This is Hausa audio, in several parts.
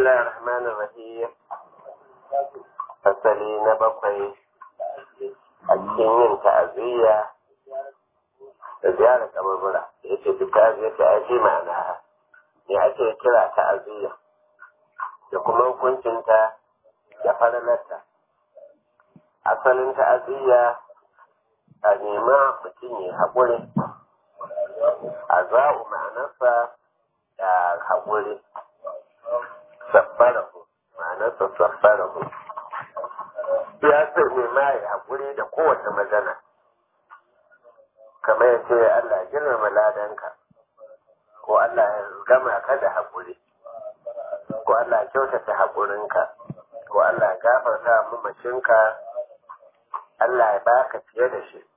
الله الرحمن الرحيم fasali na bakwai a cikin yin ta'aziyya da ziyarar kaburbura ya ce duk ta'aziyya ta ake ma'ana ne ake kira ta'aziyya da kuma hukuncinta da faralarta asalin ta'aziyya a nema mutum ya haƙuri a za'u ma'anarsa da haƙuri sabbarahu ma'anarsa sabbarahu ya ce nema ya haƙuri da kowace magana kamar ya ce Allah ya girmama ladanka ko Allah ya gama ka da haƙuri ko Allah ya kyautata haƙurinka ko Allah ya gafarta mamacinka Allah ya baka fiye da shi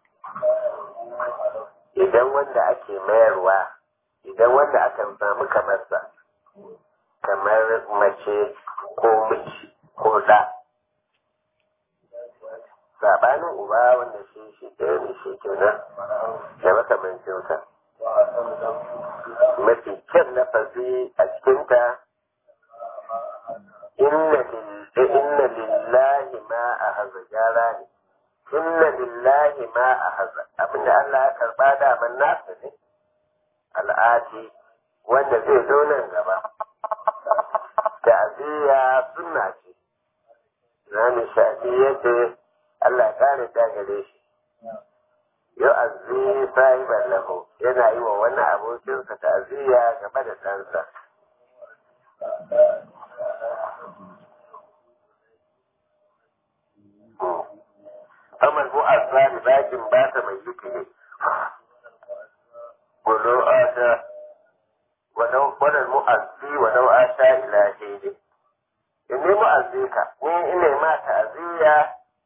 idan wanda ake mayarwa idan wanda aka samu kamarsa kamar mace ko miji ko da sabanin uba wanda shi shi ɗaya ne shi kenan da makamancinsa mafi kyan lafazi a cikinta inna lillahi ma a haza gyara ne inna lillahi ma a haza abinda Allah ya karba daman nasa ne al'adi wanda zai zo nan gaba ta'aziyya sunna ce zani shafi yace Allah kare ta gare shi yau azzi sahiban lahu yana yi wa wani abokinsa ta'aziyya game da ɗansa Amar bu azali bakin ba ta mai yake ne. Gulo ata wadal mu'azzi wadau ata ila shaidi. In ne mu'azzi ka, ni ina ma ta'aziyya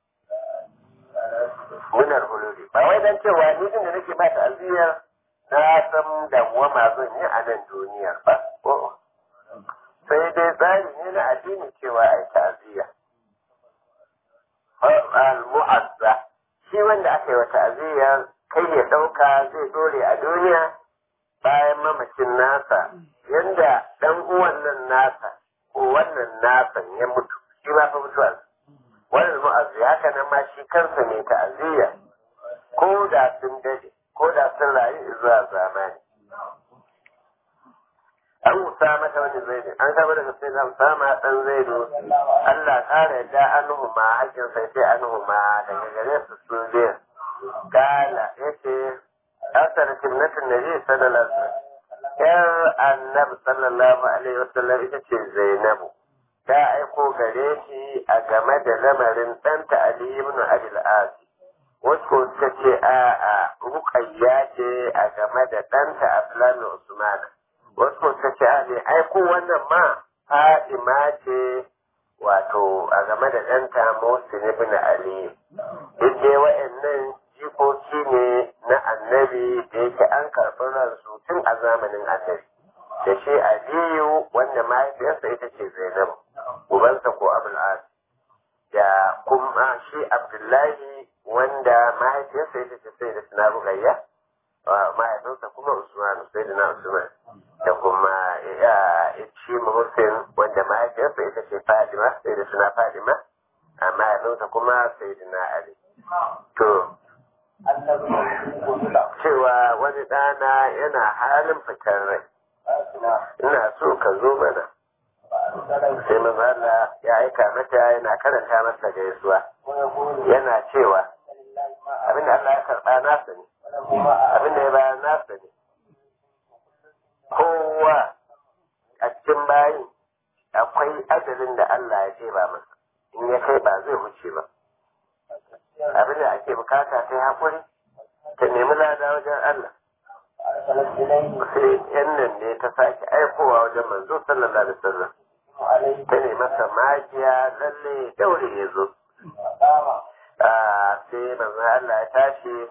munar huluri. Ba wai dan cewa ni din da nake ma ta'aziyya na san dawwama zan yi a nan duniyar ba. Sai dai tsari ne na addini cewa ai ta'aziyya. al-mu'azza shi wanda aka yi wa ta'aziyya kai ya ɗauka zai dore a duniya bayan mamacin nasa yanda ɗan uwan nan nasa ko wannan nasan ya mutu shi ma fa mutuwa wannan mu'azzi haka nan ma shi kansa mai ta'aziyya ko da sun dade ko da sun rayu zuwa zamani an usama ta wani zaidu an kama daga sai da usama dan zaidu Allah kare da anhu ma hakkin sai sai anhu ma daga gare su su biyu kala yace asar sunnatin nabi sallallahu alaihi wasallam yar annabi sallallahu alaihi wasallam ita ce zainabu ta aiko gare shi a game da lamarin ɗanta ali ibn abil asi wasu suka ce a a ruqayya ce a game da ɗanta abdullahi usmana wasu suka ce a ne aiko wannan ma Fadima ce wato a game da ɗanta Musin ibn Ali. Duk dai wa'annan jikoki ne na annabi da yake an karɓi ransu tun a zamanin annabi. Da shi Aliyu wanda mahaifiyarsa ita ce Zainabu, ubansa ko Abul As. Da kuma shi Abdullahi wanda mahaifiyarsa ita ce sai da suna Rugayya. mahaifinsa kuma Usman sai da na Usman da kuma shi Hussein wanda mahaifiyarsa ita ce Fadima sai da suna Fadima a mahaifinsa kuma sai da na Ali. To, cewa wani ɗana yana halin fitar rai, ina so ka zo mana. Sai mazala ya aika mata yana karanta masa gaisuwa, yana cewa abinda Allah ya karɓa nasa ne. abin da ya bayar nasa ne kowa a cikin bayin akwai ajalin da Allah ya ce ba masa in ya kai ba zai wuce ba abin da ake bukata ta haƙuri ta nemi lada wajen Allah sai yan nan ne ta sake aikowa wajen manzo sallallahu alaihi wasallam ta nemi masa magiya lalle daure ya zo sai manzo Allah ya tashi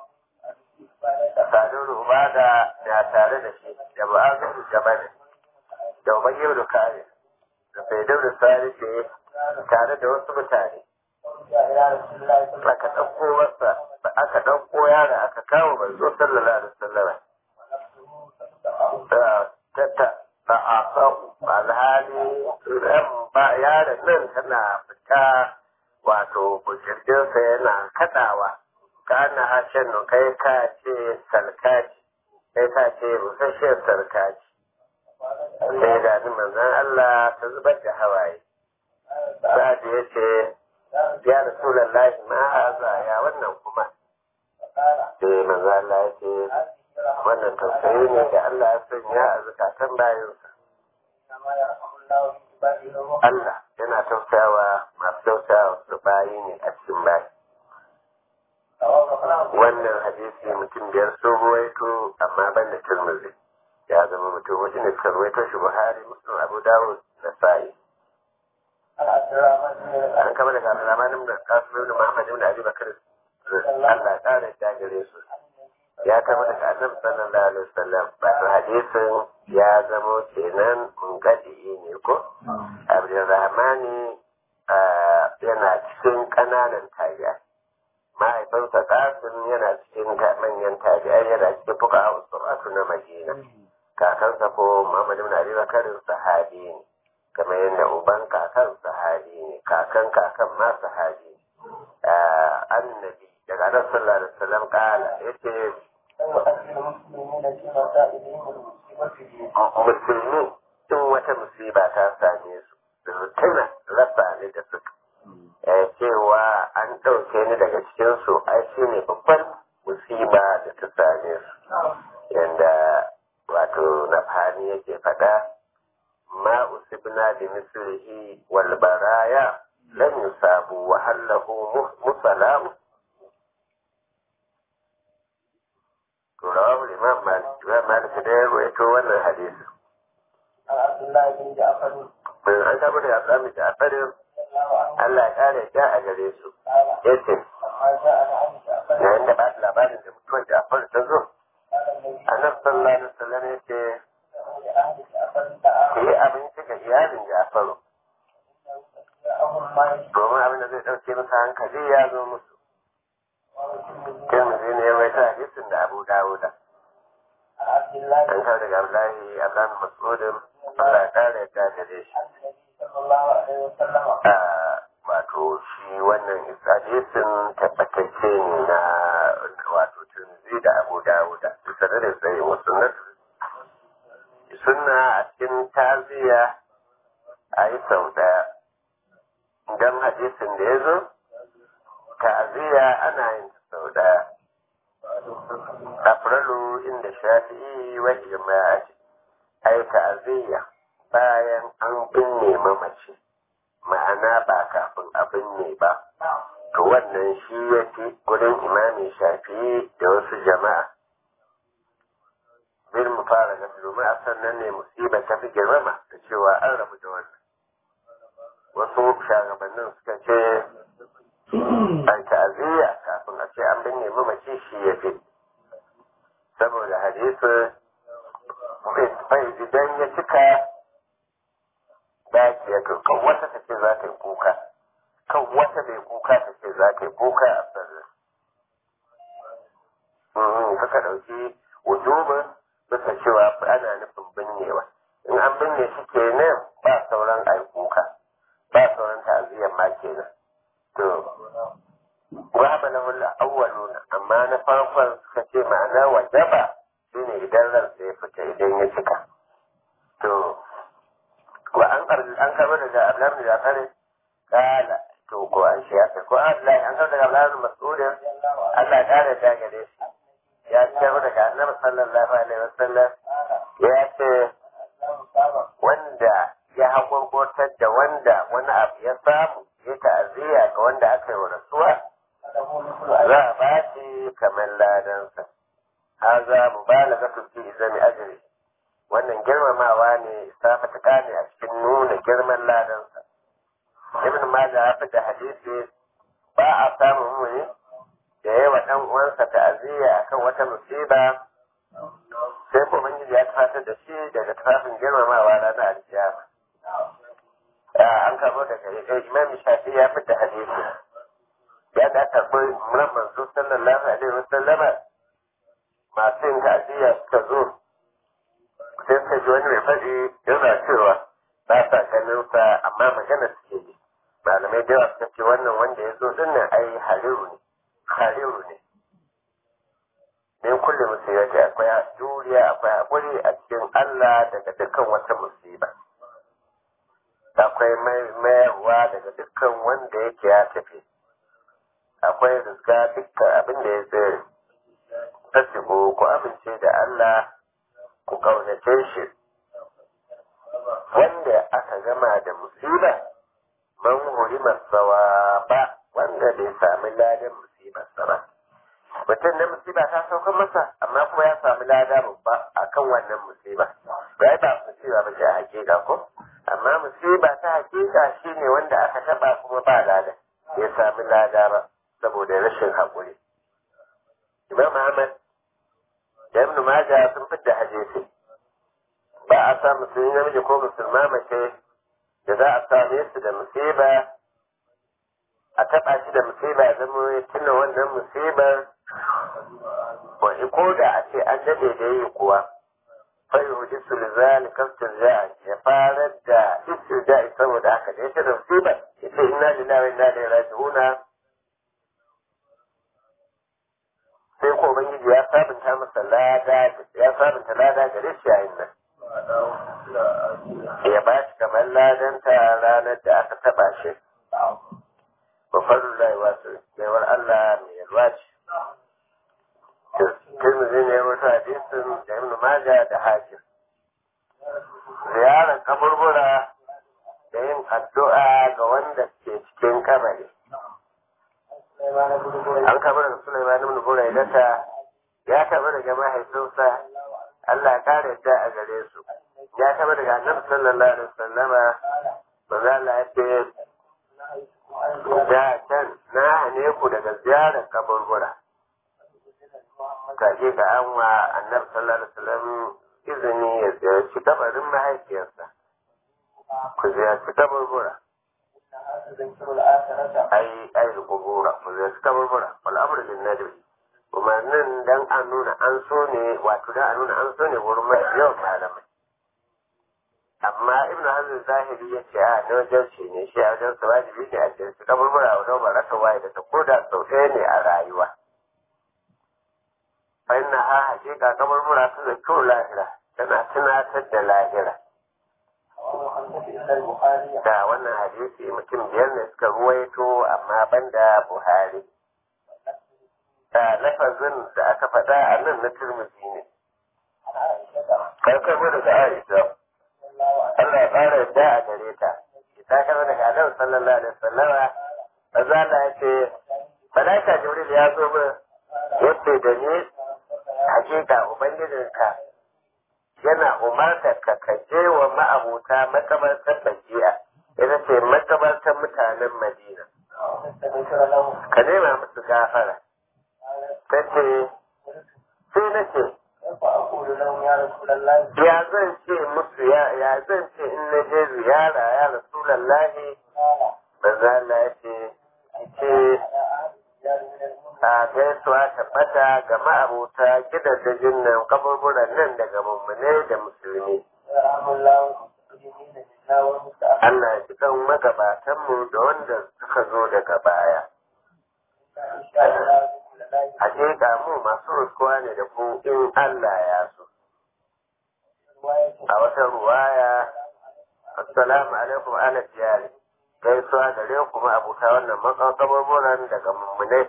sadun ubada na tare da shi da ba'azin jamanin da ubayyar da kare da faidar da sarife tare da wasu mutane aka ɗauko wasa aka ɗauko yara aka kawo manzo sallallahu alaihi wasallam ta ta ta a alhali ran ba yaron nan tana fita wato bujirginsa yana kaɗawa ka ana hashen kai ka ce salkaci kai ka ce rusasshiyar sarkaci sai da ni manzan Allah ta zubar da hawaye sa'ad ya ce ya rasulallahi ma haza ya wannan kuma sai manzan Allah ya ce wannan tausayi ne da Allah ya sanya a zukatan bayansa Allah yana tausayawa masu tausayawa su bayi ne a cikin bayi wannan hadisi mutum biyar sun ruwaito amma ban da turmuzi ya zama mutum wajen da suka ruwaito shi buhari muslim abu dawud da sa'i an kama daga alamanin da kasu da muhammad ibn abi bakar Allah kare ta gare su ya kama daga annabi sallallahu alaihi wasallam ba to hadisin ya zama kenan mungadi ne ko abdurrahmani yana cikin kananan tabi'a mahaifinsa kasim yana cikin manyan tabi'ai yana cikin fuka a suratu na madina kakansa ko muhammad ibn abi bakar sahabi ne kamar yadda uban kakan sahabi ne kakan kakan ma sahabi ne annabi daga nan sallallahu alaihi wasallam kala yace musulmi in wata musiba ta same su su tuna rasa ne da suka cewa an ɗauke ni daga cikinsu ai shi ne babban musiba da ta same su yadda wato na fani yake faɗa ma usibna bi mislihi wal baraya lam yusabu wa hallahu musalam to rawahu imam malik imam malik da ya rawaito wannan hadisi Abdullahi bin Ja'far an tabbata da Abdullahi bin Ja'far Allah ya kare ta a gare su yace yayin da ba labarin da mutuwar Ja'far ta zo annabi sallallahu alaihi wasallam yace ku yi abinci ga iyalin Ja'far domin abin da zai ɗauke masa hankali ya zo musu Tirmidhi ne ya waita hadisin da Abu Dawuda an kawo daga Abdullahi Abdullahi Mas'udin Allah ya kare ta gare shi wato shi wannan hadisin tabbatacce ne na wato Tirmidhi da Abu Dawuda bisa da sai musunnat sunna a cikin taziya a yi sau daya idan hadisin da ya zo ta'aziyya ana yin sau daya afralu inda shafi'i wa ijma'i ai ta'aziyya bayan an binne mamaci ma'ana ba kafin a binne ba to wannan shi ya fi gurin imamin shafi'i da wasu jama'a bil mu fara ga domin a sannan ne musiba ta fi girmama da cewa an rabu da wannan wasu shagabannin suka ce an ta'aziyya kafin a ce an binne mamaci shi ya fi saboda hadisi bai idan ya cika daki ya to kan wata ta ce za ta yi kuka kan wata bai kuka ta ce za ta yi kuka a sarri suka ɗauki wujubin bisa cewa ana nufin binnewa in an binne shi kenan ba sauran a yi kuka ba sauran ta'aziyyar ma kenan to wahaba lahul awwaluna amma na farkon suka ce ma'ana wajaba shine idan ran sai fita idan ya cika to wa an an karɓi daga Abdullahi da Jafar kala to ko an shi ya ko Abdullahi an karɓi daga Abdullahi Mas'ud Allah ya kare ta gare shi ya ce daga Annabi sallallahu alaihi wasallam ya ce wanda ya hakurkurtar da wanda wani abu ya samu ya ta'aziyya ga wanda aka yi wa rasuwa za a ba shi kamar ladansa haza mubalagatu fi izami ajri wannan girmamawa ne safata ne a cikin nuna girman ladansa ibn majah ya fita hadisi ba a samun muni da yawa dan uwansa ta'aziyya akan wata musiba sai ko ubangiji ya tafatar da shi daga tafafin girmamawa ranar alkiyama an karbo daga imam shafi ya fita hadisi ya da aka bai muran manzo sallallahu alaihi wasallama masu yin ta'aziyya suka zo sai suka ji wani mai faɗi yana cewa ba sa ganin sa amma magana suke yi malamai da yawa suka ce wannan wanda ya zo din nan ai hariru ne hariru ne min kulle musibati akwai juriya akwai haƙuri a cikin Allah daga dukkan wata musiba akwai mayarwa daga dukkan wanda yake ya tafi akwai rizga dukkan abin da ya tsere tasigo ku amince da Allah ku kaunace shi wanda aka gama da musiba man hurima sawa ba wanda bai sami ladan musibar sa ba mutum na musiba ta sauka masa amma kuma ya sami lada babba akan wannan musiba ba ba musiba ba ce a hakika ko amma musiba ta hakika shine wanda aka taba kuma ba lada ya sami lada ba saboda rashin haƙuri imam ahmad da ibn majah sun fidda hadisi ba a sa musulmi namiji ko musulma mace da za a same su da musiba a taɓa shi da musiba zama ya tuna wannan musibar wani ko da a ce an dade da yi kuwa fai hudu su lizali kastin ya fara da istirja'i saboda haka da ya ce da musibar ya ce ina lillahi wa inna ilaihi raji'una sai ko ubangiji ya sabunta masa lada ya sabunta lada gare shi yayin nan ya ba shi kamar ladanta ranar da aka taba shi wa faru lai wasu yawar Allah mai yalwa ce Tirmidhi ne wata hadisin da Ibn Majah da Hakim ziyarar kaburbura da yin addu'a ga wanda ke cikin kabari an kabar da Sulaiman ibn Buraidata ya taɓa daga mahaifinsa Allah kare ta a gare su ya taɓa daga Annabi sallallahu alaihi wasallama manzo Allah ya ce da can na hane ku daga ziyarar kaburbura kaje ga an wa Annabi sallallahu alaihi wasallam izini ya ziyarci kabarin mahaifiyarsa ku ziyarci kaburbura ai ai kubura ku ziyarci kaburbura wal amru lin nadbi umarnin dan an nuna an so ne wato dan an nuna an so ne wurin mai yawan malamai amma ibnu hazm zahiri ya ce a na wajen ce ne shi a wajen su wajibi ne a cikin su kaburbura wa ba rasa waye da ta koda sau ɗaya ne a rayuwa fa inna ha hakika kaburbura su da kyau lahira tana tunatar da lahira da wannan hadisi mutum biyar ne suka ruwaito amma banda buhari da lafazin da aka faɗa a nan na turmuzi ne karkar daga aisha Allah ya ƙara yadda a gare ta ta kama daga Annabi sallallahu alaihi wasallama maza Allah ya ce malaika Jibril ya zo min yace da ni hakika ubangijinka yana umartar ka ka je wa ma'abuta makabartar Bajiya ita ce makabartar mutanen Madina ka nema musu gafara ta ce sai na ce ya zan ce musu ya zan ce in na je ziyara ya rasulallahi maza Allah ya ce ce a gaisuwa tabbata ga ma'abuta gidajen nan kaburburan nan daga mummune da musulmi Allah ya ji kan magabatanmu da wanda suka zo daga baya. Hakika mu masu ruskuwa ne da ku in Allah ya so. A wata ruwaya, Assalamu alaikum ala diyari, gaisuwa gare ku abuta wannan makakabarburan daga mummune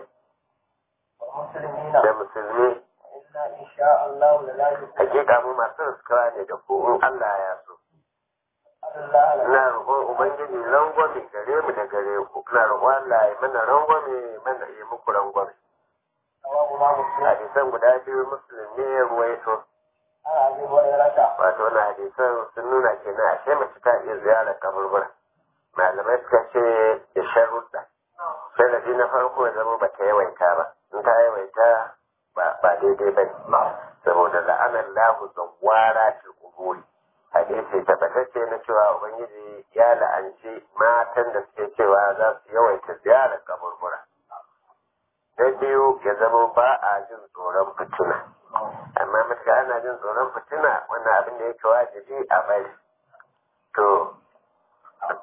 da musulmi. Hakika mu masu ruskuwa ne da ku in Allah ya so. Ina roƙon Ubangiji rangwame gare mu da gare ku, ina roƙon Allah ya mana rangwame mana yi muku rangwame. hadisan guda biyu musulun ne ya ruwaito wato na hadisan sun nuna kenan ashe mace ta iya ziyarar kaburbura malamai suka ce da sharuɗa sharadi na farko ya zama ba ta yawaita ba in ta yawaita ba daidai ba ne saboda la'anar lahu zawara ce kuburi hadisi tabbatacce na cewa ubangiji ya la'anci matan da suke cewa za su yawaita ziyarar kaburbura na biyu ya zama ba a jin tsoron fitina amma matuka ana jin tsoron fitina wannan abin da yake wajibi a bari to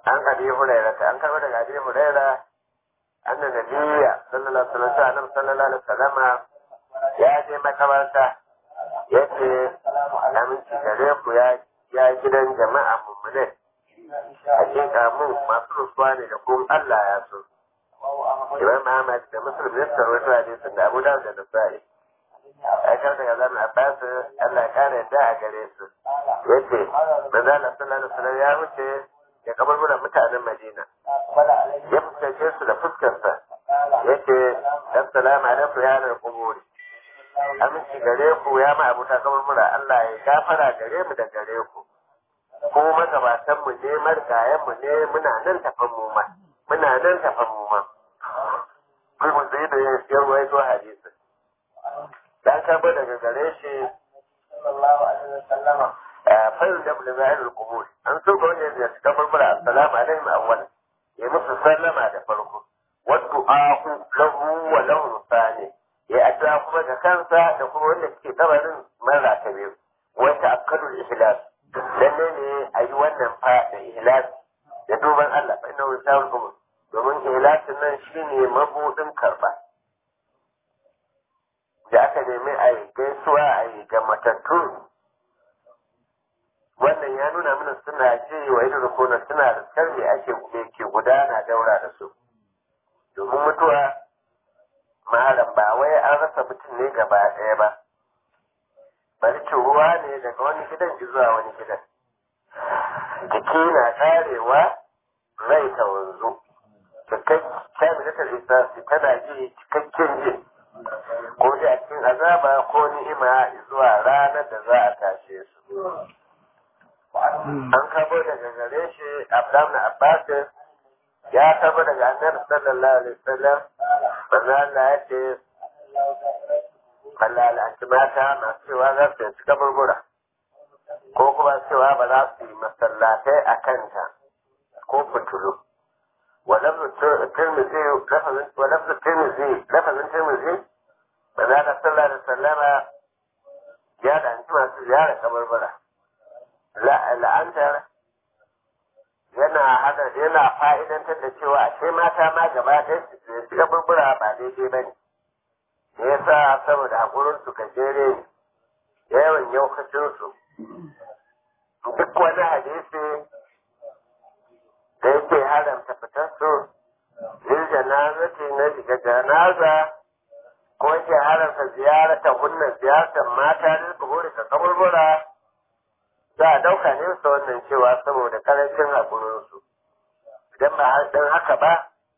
an abi huraira ta an karɓo daga abi huraira anna nabiyya sallallahu alaihi wasallam annabi sallallahu alaihi wasallam ya je makabarta yace aminci gare ku ya ya gidan jama'a mummune hakika mu masu rufuwa ne da kuma Allah ya so Imam Ahmad da Muslim ne suka rawaito hadisin da Abu Dawud da Nasa'i aikar daga zan Abbas Allah ya kare yadda a gare su yace manzo Allah sallallahu alaihi wasallam ya wuce ya kabarburan mutanen Madina ya fuskace su da fuskarsa yace assalamu alaikum ya da kuburi aminci gare ku ya ma abuta kaburbura Allah ya gafara gare mu da gare ku ko magabatan mu ne margayen mu ne muna nan tafan mu ma muna nan tafan mu ma kuma zai da ya rawaito hadisi dan karbo daga gare shi sallallahu alaihi wasallama fayil da bin zahir al-qubur an so ga wanda ya cika barbara assalamu alaikum awwal ya musu sallama da farko wa du'a'u lahu wa lahu thani ya addu'a kuma da kansa da kuma wanda suke kabarin mara ta biyu wa ta'akkadu ihlas lalle ne a yi wannan fa da ihlas da duban Allah fa inna wasa'ul qubur domin ihlasin nan shine mabudin karba da aka nemi a yi gaisuwa a yi ga matattu wannan ya nuna mana suna ce wa idan rukuna suna da sarri ake ke gudana daura da su domin mutuwa malam ba wai an rasa mutum ne gaba ɗaya ba barci ruwa ne daga wani gidan zuwa wani gidan jiki na karewa rai ta wanzu cikakken lissafi tana ji cikakken ji ko da a cikin azaba ko ni'ima zuwa ranar da za a tashe su an kabo daga gare shi Abdullah Abbas ya kabo daga Annabi sallallahu alaihi wasallam manzo Allah ya ce Allah al'anci mata masu cewa za su ci kaburbura ko kuma cewa ba za su yi masallatai a kanta ko fitulu ولفظ الترمذي لفظ ولفظ الترمذي لفظ الترمذي من هذا صلى الله عليه وسلم ya da anci masu ziyara kabarbara la'antar yana hada yana fa'idantar da cewa ashe mata ma gaba ɗaya su shiga burbura ba daidai ba ne me yasa saboda haƙurin su gajere ne yawan yaukacin su duk wani hadisi da yake haramta fitar su lil janazati na shiga janaza ko yake haramta ziyarata hunna ziyartar mata lil buhuri ka kaburbura za a ɗauka ne su wannan cewa saboda karancin haƙurinsu idan ba don haka ba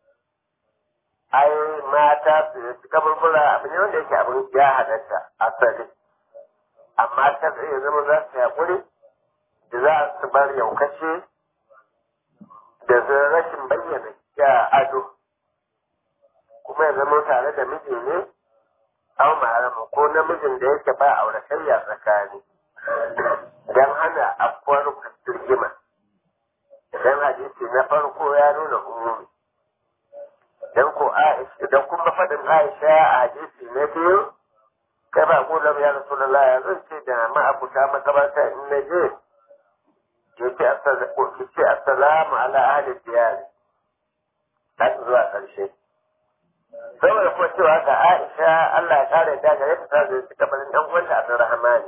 ai mata su su kaburbura abu ne wanda yake abin ya halatta asali amma ta tsaye zama za su haƙuri da za su bar yaukace da rashin bayyana ya ado kuma ya zama tare da miji ne au ma'aramu ko namijin da yake ba auratayya tsakani don hana afkuwar rigima don hadisi na farko ya nuna umumi don ko Aisha don kuma faɗin Aisha a hadisi na biyu kai ba gulam ya Rasulullah ya zan ce da ma'abuta makabarta in na je ya ce assalamu ala ahli diyari har zuwa ƙarshe saboda kuma cewa ga Aisha Allah ya kare ta gare ta ta zai kabarin ɗan uwanta Abdurrahman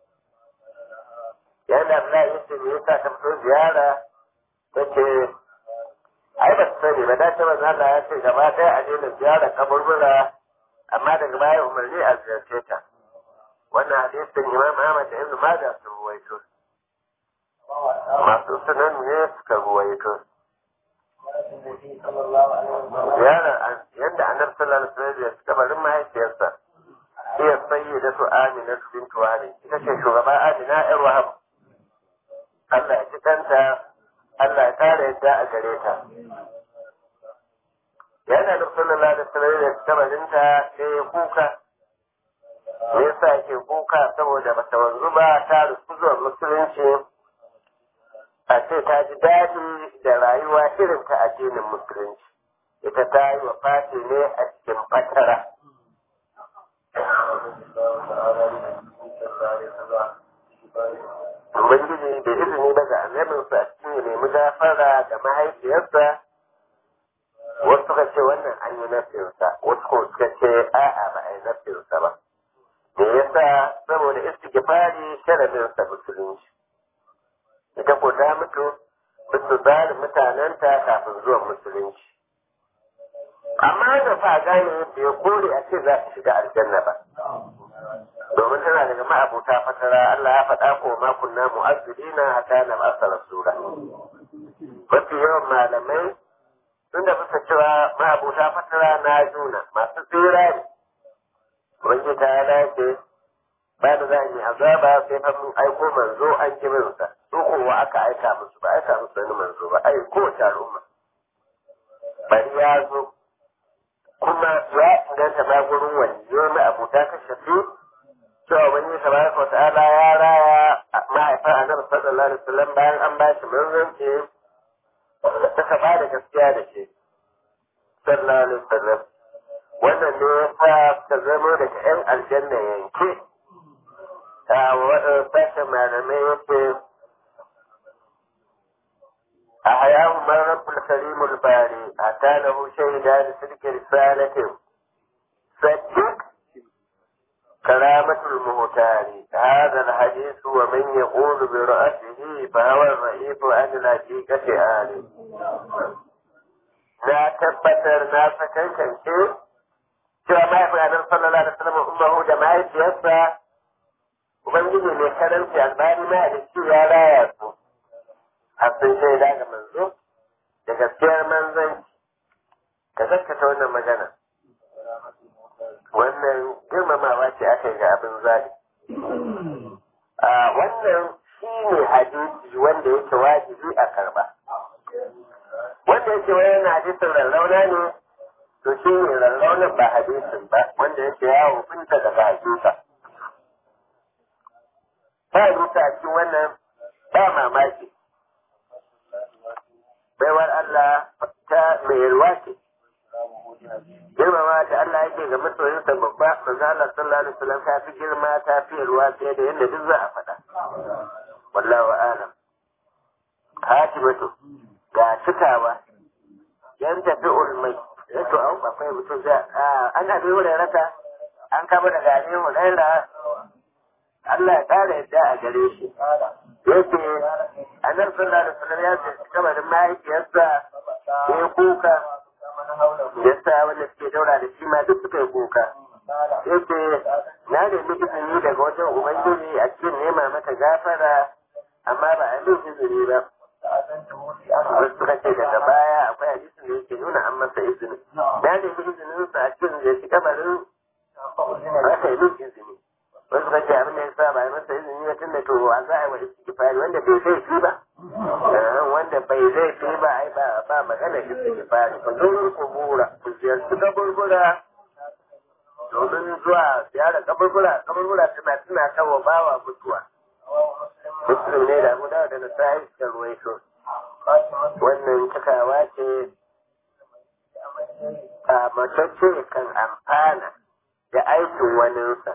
yana da ya ce me yasa ka fito ziyara ta ce ai ba su sani ba da ce manzo Allah ya ce gaba ɗaya a daina ziyara kaburbura amma daga baya umarni a ziyarce ta wannan hadisin Imam Ahmad da Ibn Majah sun ruwaito masu sunan ne suka ruwaito ziyarar yadda annabi sallallahu alaihi wasallam ya kabarin mahaifiyarsa iya sayyida su Amina bin Tuwari ita ce shugaba Amina ƴar Wahab Allah ya ci kanta, Allah ya kare yadda a gare ta. Yana da sallallahu da sallallahu da kabarinta sai ya kuka. Me yasa yake kuka saboda bata wanzu ba ta rufu zuwa musulunci a ce ta ji daɗi da rayuwa irin ta addinin musulunci. Ita ta yi wa fati ne a cikin fatara. ubangiji da izini daga annabinsa a cikin ya nemi gafara da mahaifiyarsa wasu suka ce wannan an yi nafinsa wasu kuma suka ce a'a ba a yi nafinsa ba me yasa saboda istighfari sharadinsa musulunci ita ko ta mutu bisa tsarin mutanenta kafin zuwan musulunci amma da fa gane bai kore a ce za ta shiga aljanna ba domin tana daga ma'abuta fatara Allah ya faɗa ko ma kunna mu'azzibina hatta na ba'sa rasula mafi yawan malamai sun da bisa cewa ma'abuta fatara na juna masu tsira ne wanda ta dace ba da za a yi azaba sai fa mun aiko manzo an kirinsa su kowa aka aika musu ba aika musu wani manzo ba ai kowace al'umma bari ya zo kuma ya inganta ma gurin wani yau na abuta ka shafi cewa wani tabaraka wa ta'ala ya raya mahaifar annabi sallallahu alaihi wasallam bayan an ba shi manzanci ta ba da gaskiya da shi sallallahu alaihi wasallam wannan ne ya sa ta zama daga yan aljanna yanke a waɗanda sashen malamai yake a hayahu marabul karimul bari a talahu shaida da sirke risalatin saddiq كرامة المهتار هذا الحديث ومن يقول برأسه فهو الرئيس عن الحقيقة آله na tabbatar na sakankance cewa mahaifin annabi sallallahu alaihi wasallam ummahu da mahaifiyarsa ubangiji mai karanci albani ma da shi ya raya su har sun shaida ga manzo da gaskiyar manzanci ka gaskata wannan magana wannan girmamawa ce aka yi ga abin zaɓi. Wannan shi ne hadisi wanda yake wajibi a karba. Wanda yake wani hadisin rarrauna ne, to shi ne rarraunan ba hadisin ba, wanda yake ya hukunta daga hadisa. Ba hadisa a cikin wannan ba mamaki. Baiwar Allah ta mai ruwa ce. girmama da Allah yake ga masoyinsa babba manzo Allah sallallahu alaihi wasallam ta fi girma ta fi ruwa fiye da yadda duk za a faɗa wallahu a'lam hatibatu ga cikawa yan tafi ulmai yato an akwai mutum za an abi wurin raka an kama daga abi hulaira Allah ya ƙara yadda a gare shi yake annabi sallallahu alaihi wasallam ya ce kamarin mahaifiyarsa ya kuka yasa wanda suke daura da shi ma duk suka yi kuka yace na nemi izini daga wajen ubangiji a cikin nema mata gafara amma ba a min izini ba wasu suka ce daga baya akwai hadisin da yake nuna an masa izini na nemi izinin sa a cikin da shi kamarin aka yi min izini wasu suka ce abin da ya sa ba a masa izini ba tun da to a za a yi wa istighfari wanda bai zai shi ba wanda bai zai fi ba ai ba ba magana istighfari ku zo ku bura ku ziyarci kaburbura domin zuwa ziyarar kaburbura kaburbura suna suna kawo bawa mutuwa muslim ne da mu da na sai da ruwaito wannan cikawa ce a matacce kan amfana da aikin waninsa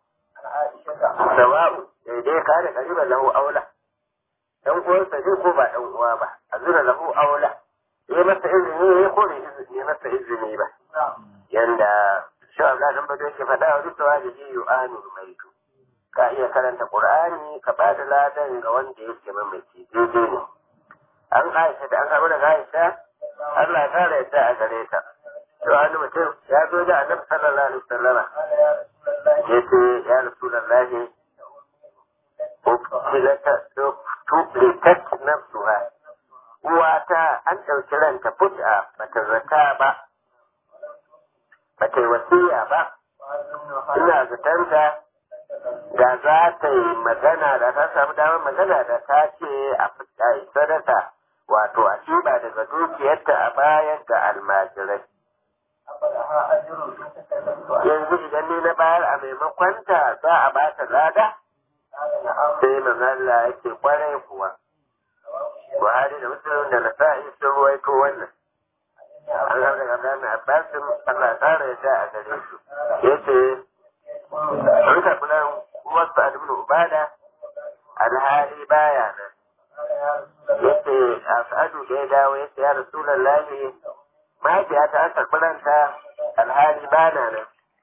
sawa'u daidai ka da kariban lahu aula dan uwansa ne ko ba dan uwa ba azura lahu aula yi masa izini ne ko ne izini masa izini ba yanda shi Allah dan bado yake faɗa wa duk da ji yu'anu maitu ka iya karanta qur'ani ka ba da ladan ga wanda yake mamaci daidai ne an aisha da an samu daga aisha Allah ya kare yadda a gare ta to wani mutum ya zo da annabi sallallahu alaihi wasallama yace ya rasulullahi tublikat nafsuha uwata an ɗauki ranta fut'a bata zata ba bata yi wasiya ba ina zatanta da za ta yi magana da ta samu damar magana da ta ce a yi sadaka wato a ba daga dukiyarta a bayan ga almajirai yanzu idan ni na bayar a maimakonta za a ba ta lada sai manzala yake kwarai kuwa buhari da musulun da nasa'i sun ruwaito wannan an har daga gane abbasin allah tsara ya da a gare su ya ce an karɓi nan wasu adibin ubada alhali ba ya dawo ya ce ya rasulallahi mahaifiyata an karɓi ranta alhali ba na nan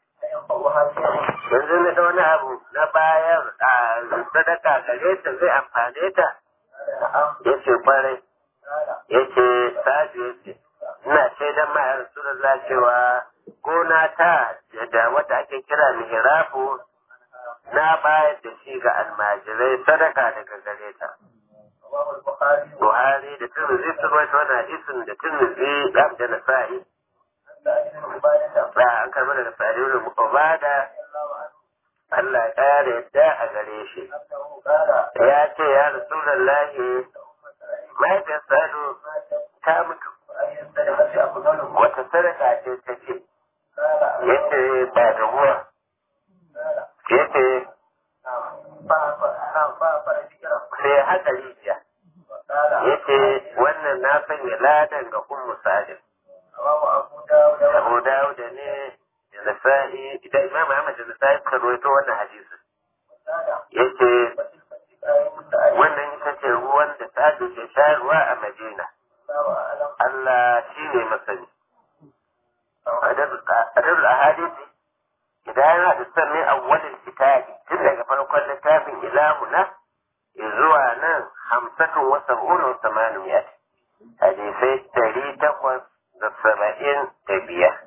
yanzu na wani abu na bayar a sadaka gare ta zai amfane ta ya ce kwarai ya ce sa'adu ya ce ina shaidan ma ya rasulullah cewa gona ta da wata ake kira mihrabu na bayar da shi ga almajirai sadaka daga gare ta Buhari da Tirmidhi sun rawaito wannan hadisin da Tirmidhi da da Nasa'i da an karɓi daga Sa'id ibn Ubada Allah ya ƙara yadda a gare shi ya ce ya Rasulullahi mahaifiyar Sa'adu ta mutu wata sadaka ce ta ce yace ba da ruwa yace sai haka rijiya yace wannan na sanya ladan ga ummu salim abu dawud ne da nasa'i da imam ahmad da nasa'i suka rawaito wannan hadisin yace wannan ita ce ruwan da sadu ke shayarwa a madina Allah shi ne masani adabul ahadisi idan yana da sannin awwalin kitabi tun daga farkon littafin ilahuna zuwa nan hamsatun wa sab'una wa samaniyat hadisai dari takwas da saba'in da biyar.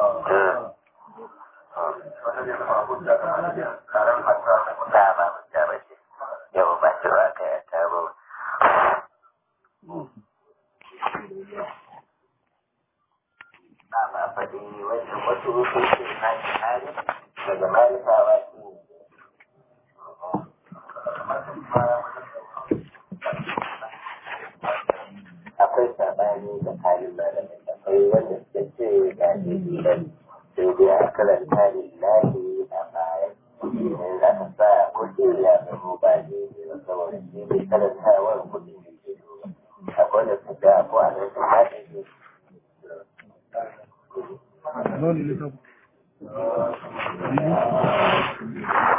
Ta ba mu ta ba ce, yau ba shi ba ka ya ta ba. Ba ba faɗi wajen wasu hukuncin hajji hali daga malikawa shi ne. akwai sabani da halin malamai akwai wanda suka ce ga dalilan sai dai a karanta lillahi a baya in aka sa kuɗi ya zama ba daidai ba saboda shi mai karantawar kuɗi ne ke duba akwai da su ga ko a nan su ma daidai Thank you.